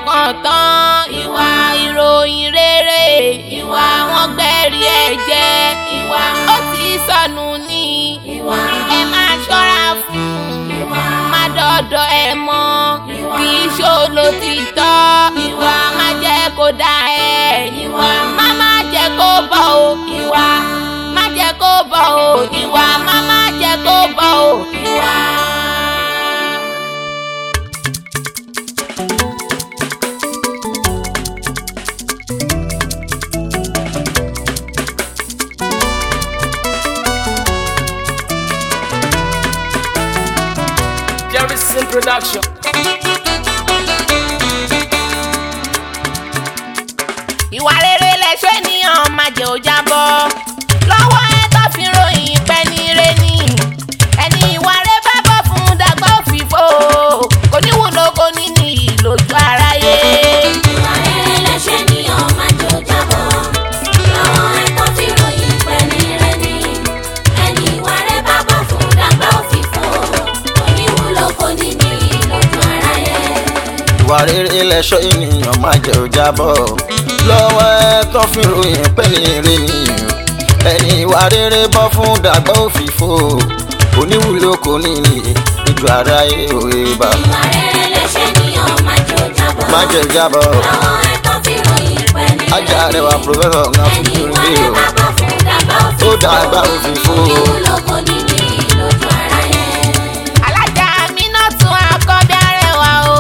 fọkàn tán ìwà ìròyìn rere ìwà wọn gbẹ̀rí ẹ̀jẹ̀ ìwà ó ti sọnù ní ìwà ẹ máa ṣọ́ra fún ìwà má dọ̀dọ̀ ẹ mọ́ kì í ṣòro ti tọ́ ìwà má jẹ́ kó dá ẹ ìwà má má jẹ́ kó bọ̀ o ìwà má jẹ́ kó bọ̀ o ìwà má má jẹ́ kó bọ̀ o ìwà. Jerry's production. ìwà rere lẹ̀ṣọ́ ènìyàn máa jẹ́ ó jábọ́ lọ́wọ́ ẹ tó fi ròyìn pẹ́ ní ire ni ẹni ìwà rẹ bá bọ̀ fún dàgbà òfìfo kò ní wúlò kò ní ní ìlòjú aráyé. Ìwà rere lẹ̀ṣẹ̀ ni ó máa jò jábọ́. Lọ́wọ́ ẹ̀kọ́ fi ròyìn pẹ̀lú rẹ̀ ni. Ẹni ìwà rẹ̀ bá bọ̀ fún dàgbà òfìfo. Oníwúlò kò ní ní lójú aráyé. ìwà rere lẹ̀ṣọ́ ènìyàn máa jẹ́ ó jábọ́ lọ́wọ́ ẹ tó fi ròyìn pé ní ire ni ẹni ìwà rere bọ́ fún dàgbà òfìfo oníwúlò kò ní ní ìjọ aráyé òye bá Ìwà rere lẹ̀ṣẹ̀ ni ó máa jò jábọ́. má jẹ́ jábọ́ Lọ́wọ́ ẹ̀kọ́ fi ròyìn pẹ̀lú rẹ̀ ajá ni. rẹwà pòfẹ́sọ̀ ńlá fún Ẹni mi ìwà rí rẹ̀ o bá bọ̀ fún dàgbà òfìfo. ó dàgbà òfìfo Oníwúlò kò ní ní lójú aráyé. alájà mi náà tún akọ́bí arẹwà o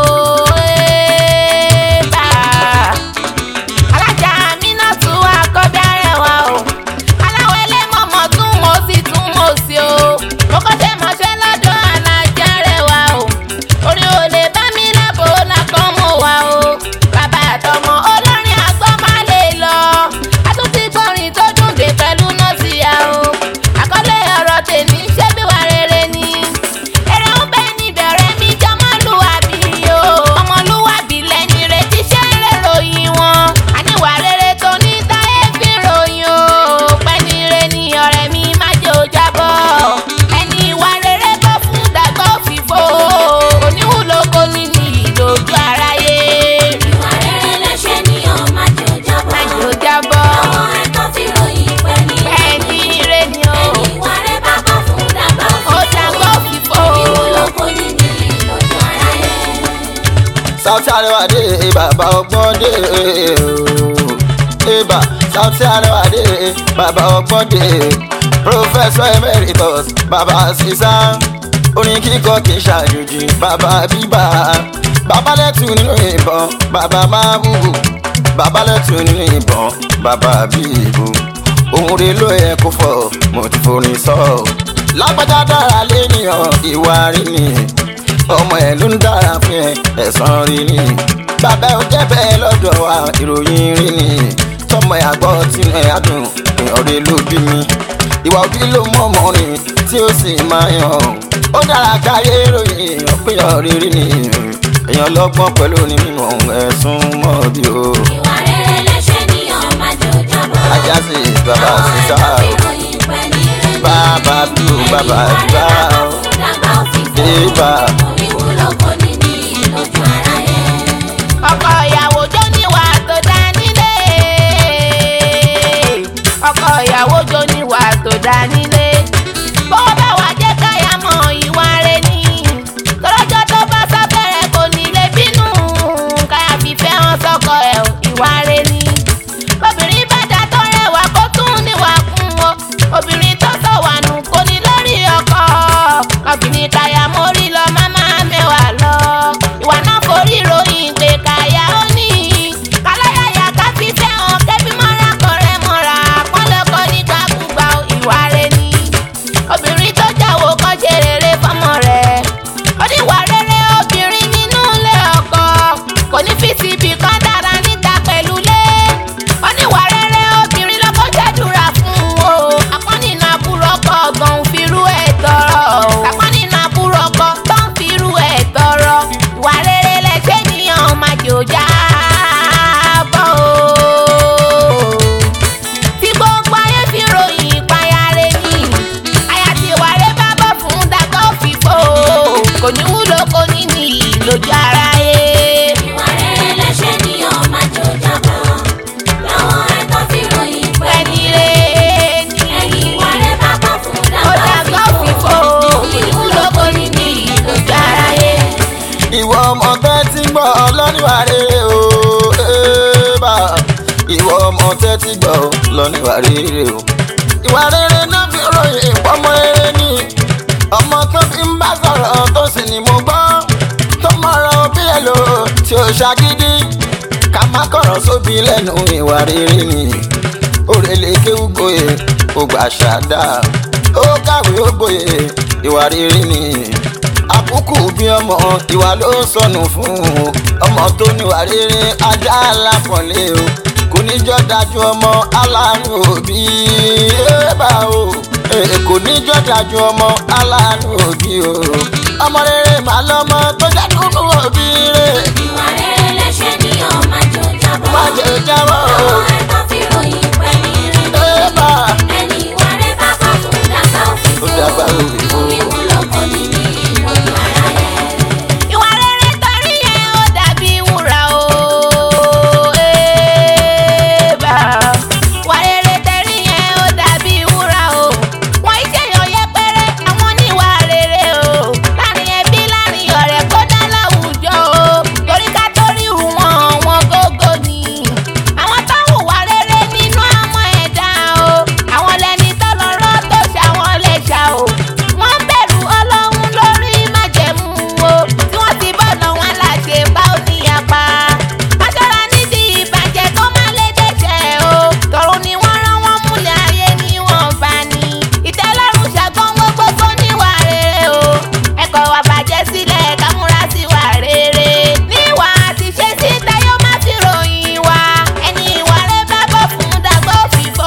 bá alájà mi náà tún akọ́bí arẹwà o aláwọ̀ ẹlẹ́mọ̀mọ́ tún mo sì tún mo sí o mo kọ́ tẹ́ mọ́ṣẹ́ lọ́dọ̀ alájà rẹwà o orí ò lè bá mi lábò lákàn mọ́ wa o bàbá àtọmọ olórin àgbọ̀ má lè lọ àtúntì gbọ́rin tó dùn dé pẹ̀lú nọ́ọ̀sì ya o àkọlé ọ̀rọ̀ tèmi ṣé bí wà rere ni èrè ń bẹ níbẹ̀rẹ̀ mi jẹ́ ọmọlúwàbí o ọmọlúwàbí lẹ́ni retí ṣé ń rè ròyìn wọn àníwà rere tó ní táyé fi ròyìn o pẹ́ni re ni ọ̀rẹ́ mi má jẹ́ ó jábọ́ ẹni ìwà rere bọ́ fún dàgbà òfìfo oníwúlò kò ní ní ìlòjú aráyé Ìwà rere lẹ̀ṣẹ̀ ni ó máa jò jábọ́. má jẹ́ ó jábọ́ Lọ́wọ́ ẹ̀kọ́ fi ròyìn pẹ̀lú rẹ̀ pẹ́ni ni. re ni o Ẹni ìwà rẹ̀ bá bọ̀ fún dàgbà ó dàgbà òfìfo. òfìfo Oníwúlò kò ní ní lójú aráyé. South Arewa dé bàbá ọgbọ́n dé ibà South Arewa dé bàbá ọgbọ́n dé Professor Emeritus bàbá sísá orin kíkọ kì í ṣàjòjì bàbá bíbà bàbá lẹ́tù nínú ìbọn bàbá máa wúwo bàbá lẹ́tù nínú ìbọn bàbá bíbù ohun rẹ̀ ló yẹ kó fọ mo ti forin sọ lágbájá dára lénìyàn ìwà rí ni ọmọ ẹ ló ń dára fún ẹ ẹ̀sán rí ni bàbá ò jẹ́ bẹ́ẹ̀ lọ́dọ̀ wa ìròyìn rí ni tọmọ ẹ àgbọ̀ tínú ẹ adùn èèyàn rẹ ló bí mi ìwà òbí ló mọ ọmọ ni tí ó sì máa yàn ó dára káyé ròyìn èèyàn péyàn rírí ni èèyàn lọ́gbọ́n pẹ̀lú ní mímọ̀ ẹ̀sùn mọ́ bí o Ìwà rere lẹ̀ṣẹ̀ ni ó máa jò jábọ́. ajá sí bàbá Lọ́wọ́ sísá ẹ̀kọ́ fi o ròyìn pẹ̀lú rẹ̀ ni. bàbá bí o bàbá bá o bébà Oníwúlò kò ní ní lójú aráyé. ọkọ ìyàwó jó níwà tó dá nílé ọkọ ìyàwó jó níwà tó dá nílé bó bá wà jẹ́ káyà mọ ìwà rẹ̀ ni tọ́lọ́jọ́ tó bá sáfẹ́rẹ́ kò ní lè bínú káyà fífẹ́ hàn sọ́kọ ẹ̀ ò, ìwà rẹ̀ ni obìnrin bá dá tó rẹwà kó tún níwà kún o obìnrin tó sọ̀wà nù kò ní lórí ọkọ obìnrin káyà mórí lọ má má ìwọ ọmọ tẹ́ ti ń gbọ́ lọ́níwà rere o ébà ìwọ ọmọ tẹ́ ti gbọ́ lọ́níwà rere o ìwà rere náà fi ròyìn ọmọ rere ni ọmọ tó fi ń bá sọ̀rọ̀ tó sì ní mo gbọ́ tó mọ̀rọ̀ bí ẹ lò tí ó ṣàgídí ká má kọ̀rọ̀ sóbi lẹ́nu ìwà rere ni òrèlè kéwú gboyè ó gbà ṣàdá ó kàwé ó gboyè ìwà rere ni àkókò bí ọmọ ìwà ló sọnù fún un ọmọ tó níwà rere ajá alápọ̀nlé o kò ní jọ́ dájú ọmọ aláàánú òbí ébà o Eh, kò ní jọ́ dájú ọmọ aláàánú òbí o ọmọ rere màá lọ́mọ tó jẹ́ dúdú òbí rẹ̀ ìwà rere lẹ́ṣẹ̀ ní ọmọ àjò jábọ̀. má jẹ́ jábọ̀ o àwọn ẹ̀kọ́ fi ròyìn pẹ̀lú ìrìn ébà ẹni ìwà rẹ̀ bá bá fún dàgbà òfin ó dàgbà òbí o. orí wọn lọ́kọ̀ nínú ìròyìn ara rẹ̀. ìwà rere torí ẹ ó dàbí wúrà o. Ébà. Ìwà rere torí ẹ ó dàbí wúrà o. Wọ́n iṣẹ́ yàn yẹpẹrẹ àwọn oníwà rere o. Láàrin ẹbí láàrin ọ̀rẹ́ kódà láwùjọ o. Torí ká torí hù wọ́n wọn gógó ni. Àwọn tó hùwà rere nínú àwọn ẹ̀dá o. Àwọn lẹni tó lọ́rọ́ tó ṣàwọn lẹ́ṣà o. Wọ́n bẹ̀rù ọlọ́run lórí májẹ̀mú o. Tí wọ́n ti bọ̀nà wọn láṣẹ bá ò ní apá. Aṣọ́ra nídìí ìbàjẹ́ tó má lè dẹ́ṣẹ̀ o. Tọ̀run ni wọ́n rán wọn múlẹ̀ ayé ni wọ́n bá ní. Ìtẹ́lọ́rùn ṣàgbọ́n gbogbo níwà rere o. Ẹ̀kọ́ wa bàjẹ́ sílẹ̀ ká múra sí wà rere. Níwà àti ṣe sí Táyọ̀ má fi ròyìn wa. Ẹni ìwà rẹ̀ bá bọ̀ fún dàgbà òfìfo.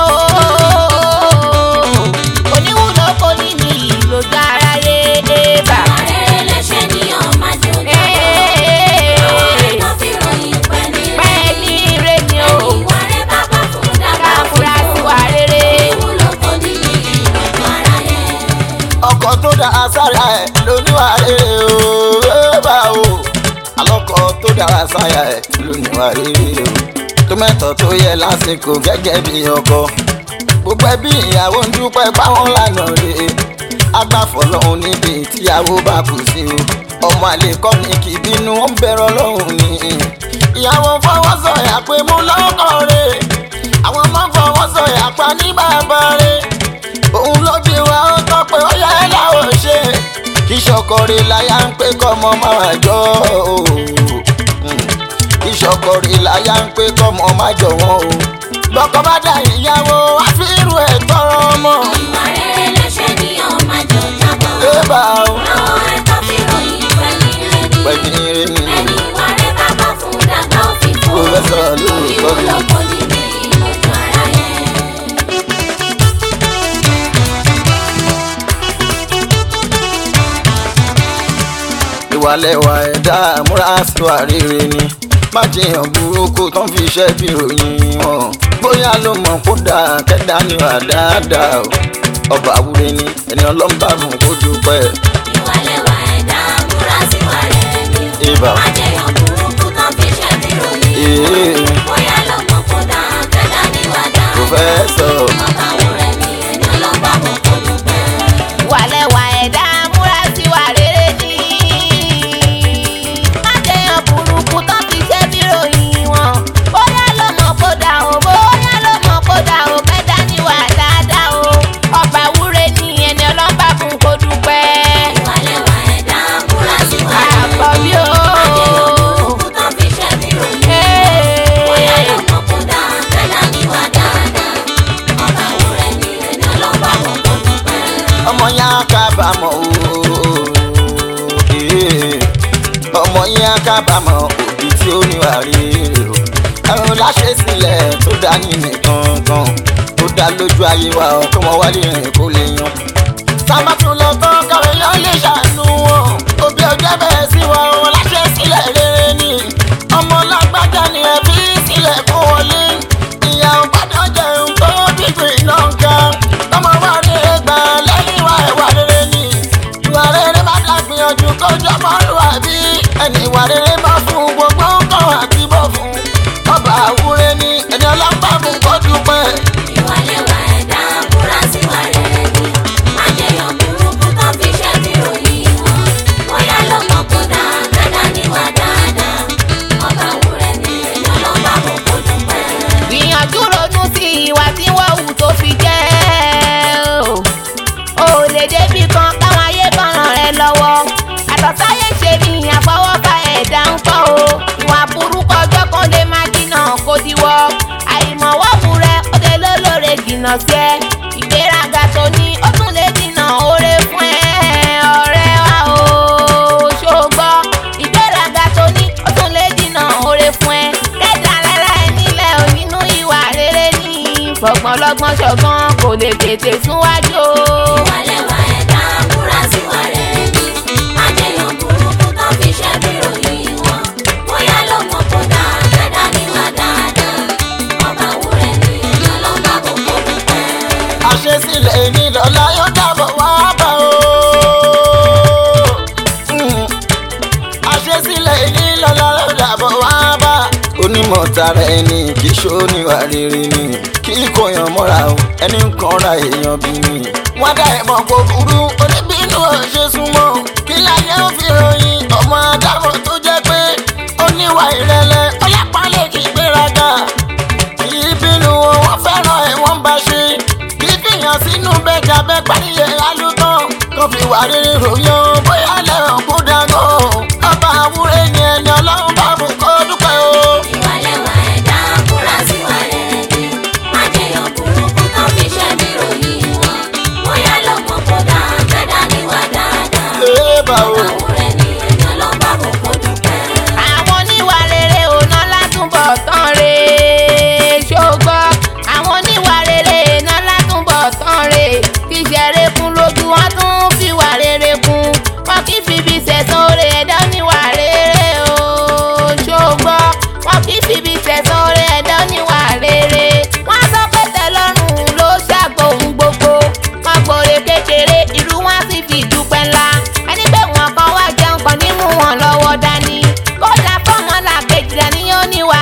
Oníwúlò kò ní ní ìlòjú aráyé bá. ìwà rere lẹ́ṣẹ̀ ní ọmọ àjò jábọ̀. àwọn ẹ̀kọ́ fi ròyìn pẹ̀lú ìrìn Pẹ́ẹ́lí ire ni o. ẹni ìwà rẹ̀ bá bá fún dàgbà Ká múra sí òfin wà rere. orí wọn lọ́kọ̀ nínú ìròyìn ara rẹ̀. ọkọ̀ tó dá sára ẹ̀ lóníwà rere o ébà o alọ́kọ̀ tó dára sára ẹ̀ lóníwà rere o tó mẹ́tọ̀ tó yẹ lásìkò gẹ́gẹ́ bí ọkọ gbogbo ẹbí ìyàwó ń dúpẹ́ báwọn lànà rè é agbáfọ̀lọ́hún níbi tíyàwó bá kù sí o ọmọ àlè kọ́ ni kì í bínú ó ń bẹ̀rọ̀ lọ́hùn ni ìyàwó fọwọ́ sọ̀yà pé mú lọ́kọ̀ rẹ̀ àwọn ọmọ fọwọ́ sọ̀yà pa ní bàbá rẹ̀ òun ló bí wa ó tọ́ pé ó yẹ láwọn ṣe kí ṣọkọrẹ láyà ń pé kọ́mọ máa jọ o kí ṣọkọrẹ láyà ń pé kọ́mọ máa jọ wọn o lọkọ bá dá ìyàwó àfírù ẹ̀ tọrọ ọmọ ìwà rere lẹ́ṣẹ̀ ní ọmọ àjò jábọ̀. ébà o àwọn ẹ̀kọ́ fi ròyìn pẹ̀lú ìrìn pẹ̀lú irin ni ẹni ìwà rẹ̀ bá bá fún dàgbà òfin fún Pòfẹ́sọ̀ ló ń orí kọ́ wọn mi. lọ́kọ̀ nínú ìròyìn ara rẹ̀. ìwàlẹ̀wà ẹ̀dá múra síwà rere ni má jiyàn burúkú tó ń fi iṣẹ́ bí ròyìn wọn bóyá ló mọ̀ kó dáa kẹ́dá níwà dáadáa o ọba àwúre ni ẹni ọlọ́mbà fún kó dúpẹ́ ìwàlẹ̀wà ẹ̀dá múra síwà rere ni Ibà. májèyàn burúkú tán fi ṣe bí ròyìn Ee. bóyá lọ́mọ kó dá kẹ́dá níwà dáadáa Pòfẹ́sọ̀. ọba wúrẹ́ ni ẹni ọlọ́ba mọ̀ kó dúpẹ́. Wàlẹ̀wà ẹ̀dá múra sí wà rere ní. Má jẹyàn burúkú tán fi ṣe bí ròyìn wọn. Bóyá ló mọ̀ kó dà o, bóyá ló mọ̀ kó dà o, kẹ́dá ní wà dáadáa o. Ọba wúre ní ẹni ọlọ́ba fún kó dúpẹ́. ìwàlẹ̀wà ẹ̀dá múra síwà rere Àbọ̀ ni bí o. májèyàn burúkú tán fi ṣe bí ròyìn bóyá lọ́mọ kó dá kẹ́dá níwà dáadáa ọba wúrẹ́ ni ẹni ọlọ́ba mọ̀ kó dúpẹ́. ọmọ yẹn á kábàámọ̀ ooo ee. ọmọ yẹn á kábàámọ̀ òbí tí ó níwà rere o àwọn láṣẹ sílẹ̀ tó dá nínú kankan tó dá lójú ayé wa ọkọ wọn wálé rìn kó lè yan sábà tún lọ tán káwé yẹn lè ṣàánú wọn òbí ọjọ́ bẹ̀rẹ̀ sí wa wọn láṣẹ sílẹ̀ rere ni ọmọ lágbájá ni ẹ fi sílẹ̀ kó wọlé ìyá ò gbọ́dọ̀ jẹun tó gbígbìn náà kan tọmọ wa rere gbà lẹ́yìn wa ìwà rere ni ìwà rere má dàgbìyànjú kọjọ́ mọ́lúwà bí ẹni ìwà rere bá fún gbogbo nǹkan àti bọ̀ fún ọba àwúre ni ẹni ọlọ́pàá fún kó dúpẹ́. ìwàlẹ̀wà ẹ̀dá múra síwà rere ni májèyàn burúkú tán fi ṣe bí ròyìn wọn bóyá lọ́mọ kó dá kẹ́dá ṣe ní àfọwọ́fà ẹ̀dá ń kọ́ o ìwà burúkú ọjọ́ kan lè má dínà kó diwọ́ àìmọ̀wọ́wù rẹ ó lè lólóore jìnnà sí ẹ ìgbéraga tó ní ó tún lè dínà oore fún ẹ ọ̀rẹ́ wa o ṣògbọ́ ìgbéraga tó ní ó tún lè dínà oore fún ẹ kẹta rárá ẹ nílẹ̀ ò nínú ìwà rere ní fọgbọ́n lọ́gbọ́n ṣọgbọ́n kò lè tètè súnwájú o. ìwàlẹ́wà ẹ̀dá múra síwà rere ni májèyàn burúkú tó fi ṣẹ́ bí ròyìn wọn bóyá ló mọ̀ kó dáa kẹ́dá níwà dáadáa ọba wúrẹ́ ni èèyàn ló bá gbogbo dúpẹ́. àṣesílẹ̀ ìnílọ́lá yóò dábọ̀ wá bá o. Mm. àṣesílẹ̀ ìnílọ́lá yóò dábọ̀ wá bá. onímọ̀ tara ẹni kì í ṣóníwà rere ni kí kò yàn mọ́ra o ẹni ń kanra èèyàn bí mi. wọ́n dá ẹ̀mọ́ kó burú oníbínú ọ̀ṣẹ́ súnmọ́ kí láyé ó fi ròyìn ọmọ adámọ̀ tó jẹ́ pé oníwà ìrẹ̀lẹ̀ ọlápàá kì í gbéraga kì í bínú wọn wọ́n fẹ́ràn ẹ̀ wọ́n bá ṣe kì í fìyàn sínú bẹ́jà bẹ́ẹ̀ parí ẹ̀ alútàn tó fi wà rere ròyìn o bóyá lẹ́hàn kó dáná ọba àwúrẹ́ ni ẹni ọlọ́run bá bù kó dúpẹ́ o. ìwàlẹ́wà ẹ̀dá múra síwà rere ni májèyàn burúkú tó fi ṣẹ́ bí ròyìn wọn bóyá ló mọ̀ kó dáa kẹ́dá níwà dáadáa ee bá o. ọba wúrẹ́ ni èèyàn ló bá gbogbo dúpẹ́. àwọn oníwà rere òná látúbọ̀ tán re ṣògbọ́ àwọn oníwà rere iná látúbọ̀ tán re kí ṣeré kún lójú wọn tún fi wà rere kún wọn kì í fi ibi sẹ̀sán oore ẹ̀dá oníwà rere o ṣògbọ́ wọn kì í fi ibi sẹ̀sán oore ẹ̀dá oníwà rere wọn sọ pé tẹ́lọ́rùn ló ṣàgbọ̀hún gbogbo wọn gbòòrè kékeré irú wọn sì fi dúpẹ́ ńlá ẹni pé wọn kan wá jẹun kan ní mú wọn lọ́wọ́ dání kódà fọmọlà kejìlá ní oníwà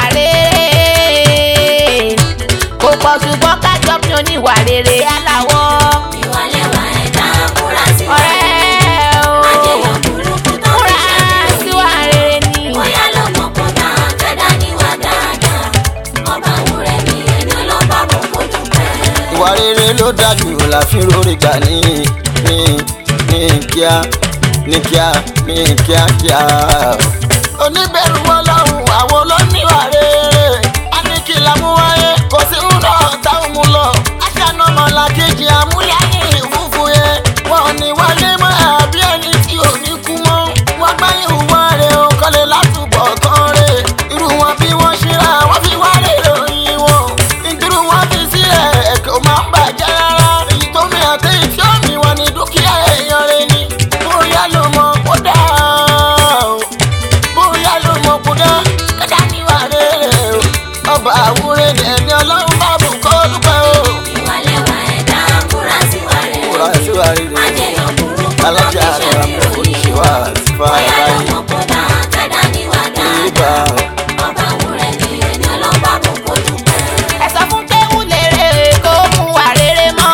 rere kò pọ̀ ṣùgbọ́n kájọ bí oníwà rere aláwọ̀ ìwàlẹ́wà ẹ̀dá múra síwà rere ni ọ̀rẹ́ o májèyàn burúkú tó fi múra ṣẹ́ bí síwà ròyìn rere wọn ni. bóyá ló mọ̀ kó dáa kẹ́dá níwà dáadáa ọba wúrẹ́ ni èèyàn ló bá gbogbo dúpẹ́. ìwà rere ló dájú la fi rórí gbà ní ní ní kíá ní kíá ní kíákíá. oníbẹ̀rù ọlọ́run àwọn olóníwà rere a ní kí la mú wáyé kò sí ń lọ táwọn mú lọ. aṣáná ọmọlàkejì amúyáyé ìfúfú yẹn wọn ò ní wálé mọ́ àbí ẹni tí ò ní kú mọ́. wọ́n gbá ìhùwà rẹ̀ ò kọ́lé látúbọ̀ tán rẹ̀ irú wọn bí wọ́n ṣíra wọ́n fi wá rè ròyìn wọn. ìdúró wọn fi sílẹ̀ ẹ̀kọ́ máa ń bàjẹ́ rárá. èyí tó mi àti ìfí òmì wọn ni dúkìá èèyàn rẹ̀ ni. bóyá ló mọ̀ kó dáa o. bóyá ló mọ̀ kó dáa kẹ́dá níwà rere o. ọba àwúrẹ́ ni ẹni ọlọ́run bá bù kó dúpẹ́ o. ìwàlẹ́wà ẹ̀dá múra síwà rere múra ni síwá rere májèyàn burúkú tó fi alájà ṣẹ́ rẹ̀ bí ròyìn oníṣèwà wọn sífà bóyá ló láyé. mọ̀ kó dáa kẹ́dá níwà ìgbà dáadáa ọba wúrẹ́ ni èèyàn ló bá gbogbo dúpẹ́. ẹ sọ fún kéwù lérè kó mú wà rere mọ́.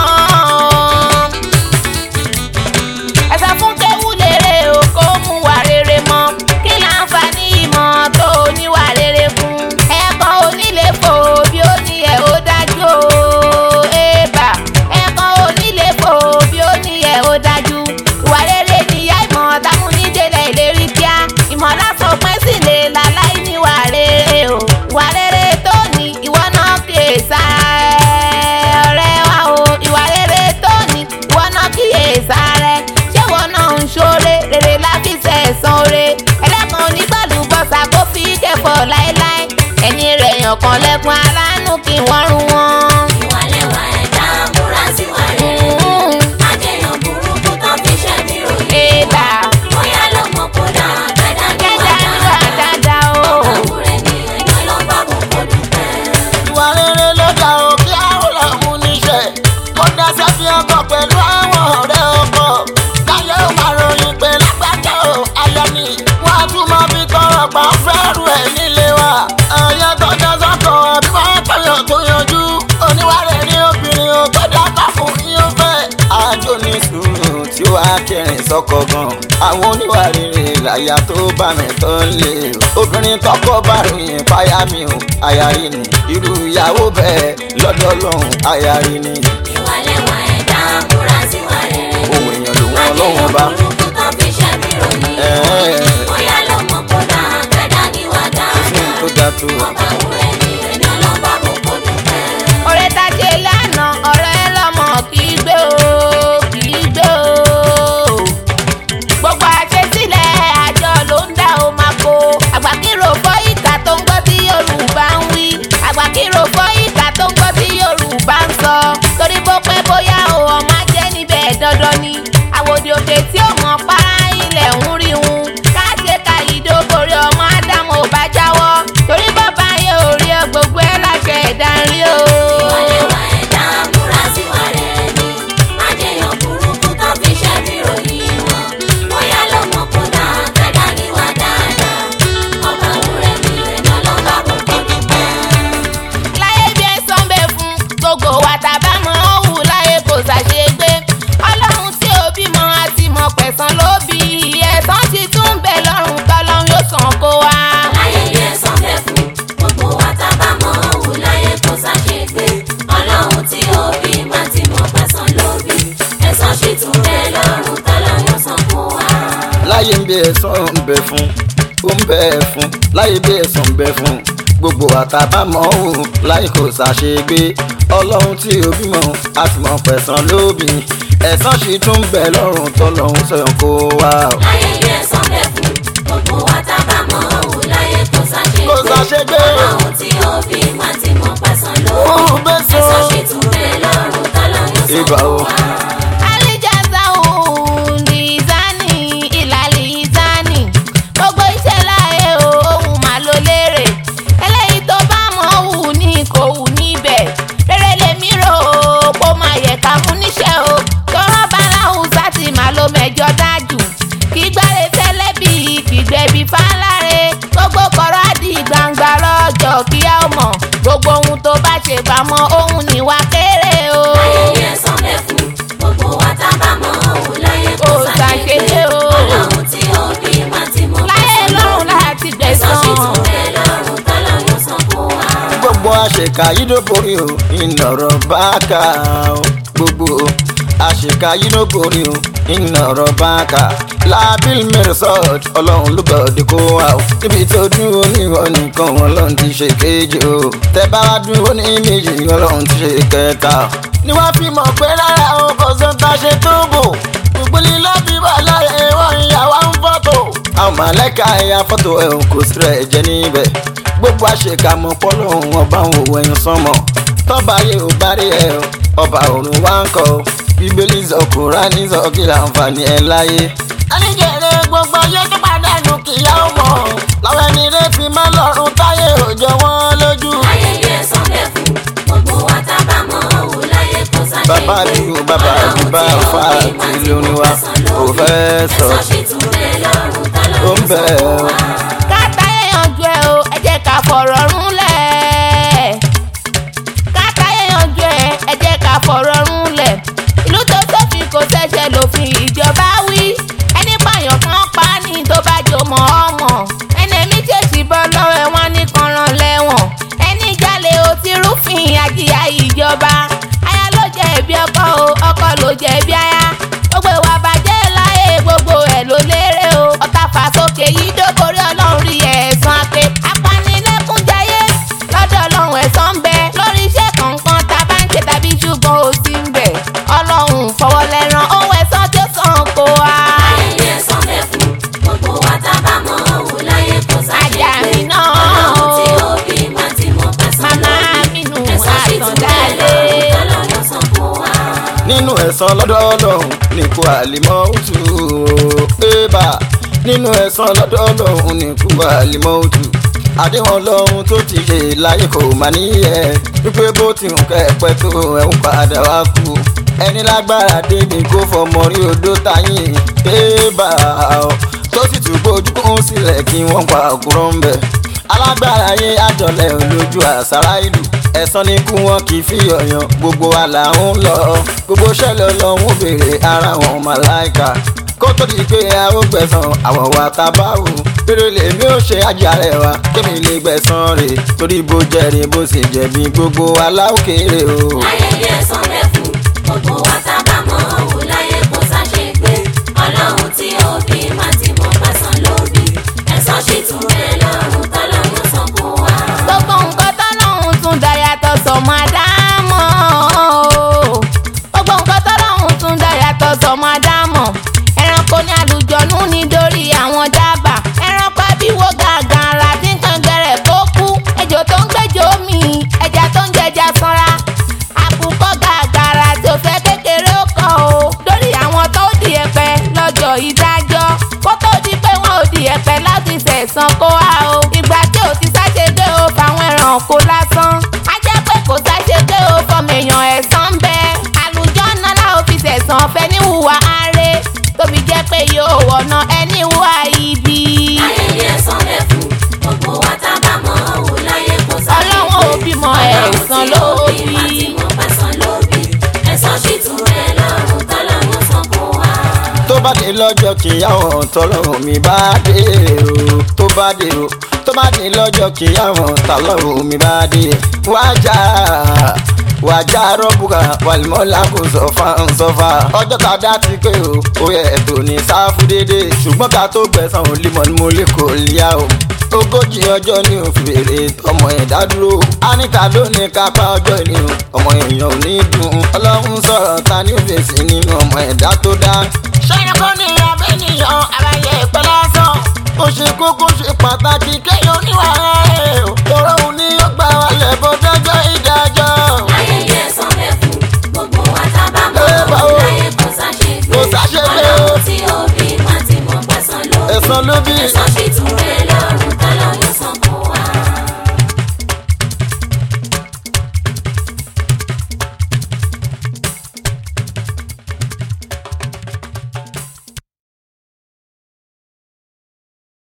ẹ sọ fún kéwù lérè kó mú wà rere mọ́. kí láǹfààní ìmọ̀ tó níwà rere fún. ẹ̀kọ́ onílé fò bí ó ní ẹ̀ ó dájú o. ẹ̀bà ẹ̀kọ́ onílé fò bí ó ní ẹ̀ ó dájú. ìwà rere níyà ìmọ̀ táwọn onídélẹ̀ ìlérí kíá. ìmọ̀ lásán pẹ́ sí lè láláì níwà rere o. ìwà rere tó ní ìwọ náà kíyè sára ẹ̀ ọ̀rẹ́ wa o. ìwà rere tó ní ìwọ náà kíyè sára ẹ̀. ṣé ìwọ náà ń ṣoore rere láfi sẹ̀sán oore. ẹlẹ́kan onígbàlùbọ̀sà kó fi kẹfọ́ láéláé. ẹ̀yìn rẹ̀ yàn kan lẹ́kùn aráàánú kí wọ́n rún wọn. ìwàlẹ́wà ẹ̀dá múra síwà rere ni májèyàn burúkú tó fi ṣẹ́ bí ròyìn Ẹ̀dá bóyá ló mọ̀ kó dáa kẹ́dá níwà kẹ́dá níwà dáadáa dáadáa o. ọba wúrẹ́ ni èèyàn ló bá gbogbo dúpẹ́. ìwà rere ló dá o kí àwọn lọ́mú níṣẹ́ kó dá sẹ́fì ọkọ̀ pẹ̀lú àwọn ọ̀rẹ́ ọkọ̀ káyọ̀ ó máa ròyìn pé lágbájá o ayọ̀ ni wọ́n á tún máa fi tọrọ pa fẹ́rù ẹ̀ nílé wa ẹ̀yẹ tọ́jọ́ sọ́kọ̀ bí wọ́n pẹ̀yọ̀ tó yanjú oníwà rẹ̀ ní obìnrin o tó dáká fún yín ó fẹ́ àjò ní sùúrù tí wàá kẹrin sọkọ gan àwọn oníwà rere làyà tó bá mi tó ń lé o obìnrin tọkọ bá ròyìn páyà mi o àyàrí ni irú ìyàwó bẹ́ẹ̀ lọ́dọ̀ lọ́hùn àyàrí ni ìwàlẹ́wà ẹ̀dá múra síwà rere ni ohun èèyàn ló wọn lọ́wọ́ bá májèyàn burúkú tó fi ṣẹ́ bí ròyìn Ẹ̀ẹ́. tó. ọba wúrẹ́ ni ẹni ọlọ́ba kò kó dúpẹ́. ọ̀rẹ́ tá a ṣe lánàá ọ̀rẹ́ lọ́mọ kì í gbé o kì í gbé o. gbogbo àṣesílẹ̀ àjọ ló ń dá o máa kó. àgbàkírò fọ́ ìkà tó ń gbọ́ tí yorùbá ń wí. àgbàkírò fọ́ ìkà tó ń gbọ́ tí yorùbá ń sọ. torí bó pẹ́ bóyá o ọmọ ajẹ́ níbẹ̀ dandan ni. àwòdì òkè tí ó mọ̀ para ilẹ̀ ń rí un. káṣe ka ìdókòrè ọmọ ádámù ò bá jáwọ́. torí bàbá yẹn ò rí ọ gbogbo ẹ̀ láṣẹ ẹ̀dá ń rí o. ìwọlẹ́wà ẹ̀dá múra síwá rere ni. májèyàn burúkú tó fi ṣẹ́ bí ròyìn wọn. bóyá ló mọ̀ kó dá kẹ́dá níwá dáadáa. ọba wúrẹ́ ni ẹni ọlọ́ba kò kó dúpẹ́. láyé bí ẹ̀sán bẹ fún gbogbo wa tàbá mọ òwú láyé kò ṣàṣegbé ọlọ́run tí ó bímọ àti mọ̀ pẹ̀sán ló bí ẹ̀sán ti tún bẹ lọ́rùn tọ́lọ́run yóò sàn kó wa. láyé yẹ sọ́fẹ́ fún gbogbo wa tá a bá mọ òwú láyé kó ṣàṣegbé ọlọ́run tí ó bí má ti mọ pẹ̀sán ló bí ẹ̀sán sì tún bẹ́ẹ̀ lọ́rùn tọ́lọ́ yóò san fún wa. láyé ń bí ẹ̀sán ń bẹ fún ó ń bẹ fún láyé bí ẹ̀sán ń bẹ fún gbogbo àtàbámọ̀ òun láyé kò ṣàṣegbé ọlọ́run tí ó bímọ àti mọ̀ pẹ̀sán lóbi ẹ̀sán sì tún ń bẹ lọ́rùn tọ́lọ́run sọ̀yàn kó wá. láyé yẹ sọ́fẹ́ fún gbogbo wa tá a bá mọ òwú láyé kó Kò ṣàṣegbé ṣàṣegbé. ọlọ́run tí ó bí má ti mọ pẹ̀sán ló Ó bí bẹ́ sọ. ẹ̀sán sì tún bẹ́ẹ̀ lọ́rùn tọ́lọ́ yóò san Ìgbà fún wo? wa. alijaza òun lizani ìlàlizani gbogbo iṣẹ́ láyé o òun mà ló lérè eléyìí tó bá mọ̀ wù ní kò wù níbẹ̀ rere lèmi rò ó kó máa yẹ ká fún níṣẹ́ o tọ́rọ́ baláhùn sátì má ló mẹ́jọ dájú kí gbáre tẹ́lẹ̀ bí kìgbẹ́bí fáláre gbogbo kọ̀rọ̀ àdì gbangba lọ́jọ́ kí á mọ̀ gbogbo ohun tó bá ṣe pamọ́ òun níwà kéré o. ayẹyẹ sọlẹ fún gbogbo wa tá a bá mọ òun láyé kó Kò ṣàṣeyẹ ṣàṣeyẹ o. ọlọ́run tí ó bí má ti mọ láyé lọ́run láti ẹ̀sán sì gbẹ̀sán. tún bẹ́ẹ̀ lọ́rùn tọ́lọ́ yóò san fún wa. gbogbo àṣekà yìí ló borí o ìnọ̀rọ̀ bá kà ó gbogbo àṣekà yìí ló borí o ìnọ̀rọ̀ bá kà lábìl mẹ́rẹ̀sọ̀t ọlọ́run ló gbọ́dọ̀ kó wa o níbi tó dúró níwọ̀n nìkan ọlọ́run ti ṣe kejì o tẹ bá wá dúró ní méjì ọlọ́run ti ṣe kẹta o. ni wọ́n fi mọ̀ pé rárá o kò sọ́ta ṣe tó bò gbogbo lílọ́ bí wà láyé wọ́n ìyàwó ń fọ́tò. àwọn mọ̀lẹ́ka ẹ̀yà fọ́tò ẹ̀ kò sí rẹ̀ jẹ́ níbẹ̀ gbogbo àṣekámọ́ pọ́lọ́hún ọba ń wò ẹ̀yìn sánmọ̀ tọ́ba yẹ ò bá rí ẹ o ọba òrùn wá ń kọ́ o bíbélì sọ kúránì sọ kí láǹfààní ẹ láyé. àníjẹ̀rẹ̀ gbogbo ayé tó pàdánù kìyà ó mọ̀ làwọn ẹni rẹ̀ fi má lọ́rùn táyé òjò wọn lójú. ayẹyẹ sọlẹ fún gbogbo wa tá a bá mọ òun láyé kó ṣàṣeyẹ bàbá àdúgbò bàbá àdúgbò àfa àti lóní wa ò fẹ́ sọ ẹ̀sán sì tún bẹ́ẹ̀ lọ́rùn tọ́lọ́ ó yóò ń san bẹ̀ fún ọ́. wa. káta yanjú ẹ o ẹ jẹ́ ká fọ̀rọ̀ rúnlẹ̀. káta yanjú ẹ ẹ jẹ́ ká fọ̀rọ̀ rúnlẹ̀. ìlú tó sófin kò ṣẹ̀ṣẹ̀ lòfin ìjọba wí. ẹni pààyàn kan pa á ní tó bá jò mọ́ ọmọ. ẹni èmi ṣèṣì bọ́ lọ́wọ́ ẹ̀ wọ́n ní kan rán lẹ́wọ̀n. ẹni jalè ó ti rúfin àjíyá ìjọba. aya ló jẹ̀bi ọkọ o ọkọ ló jẹ̀bi aya. gbogbo ìwà bàjẹ́ láyé gbogbo ẹ̀ ló lérè o. ọ̀tá fà sókè yìí dókòrí ọlọ́run rí ẹ̀sán pé apanilẹ́kúnjayé lọ́dọ̀ ọlọ́run ẹ̀sán ń bẹ lórí iṣẹ́ kọ̀ọ̀kan tá a bá ń ṣe tàbí ṣùgbọ́n ó sì ń bẹ ọlọ́run fọwọ́ lẹ́ràn ohun ẹ̀sán tó sàn kó wa. ayẹyẹ sọlẹ fún gbogbo wa tá a bá mọ òun láyé kó ṣàṣeyẹ Ajá mi náà. ọlọ́run tí ó bí má ti mọ pẹ̀sán Màmá lórí mi nù ẹ̀sán sì tún bẹ́ẹ̀ àtọ̀dálé. lọ́rùn tọ́lọ́ yóò san fún wa. nínú ẹ̀san lọ́dọ̀ ọlọ́run nìkú àlìmọ́ òtù ébà nínú ẹ̀san lọ́dọ̀ ọlọ́run nìkú àlìmọ́ òtù àdéhùn ọlọ́run tó ti ṣe láyé kò má níyẹ wípé bó ti hùn kẹ́ẹ̀pẹ́ tó ẹ̀hún padà wá kú ẹni lágbára débi kó fọmọ rí odó táyìn ébà tó sì tún gbójú kún sílẹ̀ kí wọ́n pa àkúrọ̀ ń bẹ̀ alágbára yé àjọlẹ̀ olójú àṣàrà ìlú ẹ̀sán ni kú wọn kì í fi ọ̀yàn gbogbo wa là ń lọ gbogbo ṣẹlẹ̀ ọlọ́run béèrè ara wọn màláìka kó tó di pé a ó gbẹ̀sán àwọn wa ta bá wù eré lèmi ò ṣe àjàrẹ̀ wa kémi lè gbẹ̀sán rè torí bó jẹ́rìí bó sì jẹ̀bi gbogbo aláwòkèrè o. ayẹyẹ sọlẹ fún gbogbo wa tá a bá mọ òun láyé kó ṣàṣeyẹ ọlọ́run tí ó bí má ti mọ pẹ̀sán lórí ẹ̀sán sì tún bẹ́ẹ̀ lọ́rùn tọ́lọ́ yóò san fún wa. lọ́jọ́ kíyàwó tọ́lọ́run mi bá dé o tó bá dé o tó bá dé lọ́jọ́ kíyàwó tọ́lọ́run mi bá dé wájà wàjà rọ́bùkà wàlímọ́lá kò sọ́fà ń sọ́fà ọjọ́ tá a dá ti pé o ó yẹ ètò ní sáfù dédé ṣùgbọ́n ká tó gbẹ̀sán ò límọ̀ ní mo lè kò líyà o ogójì ọjọ́ ní òfìrè ọmọ ẹ̀dá dúró anita ló ní kápá ọjọ́ ìní o ọmọ èèyàn ò ní dùn ọlọ́run sọ̀rọ̀ ta ní òfèsì nínú ọmọ ẹ̀dá tó dá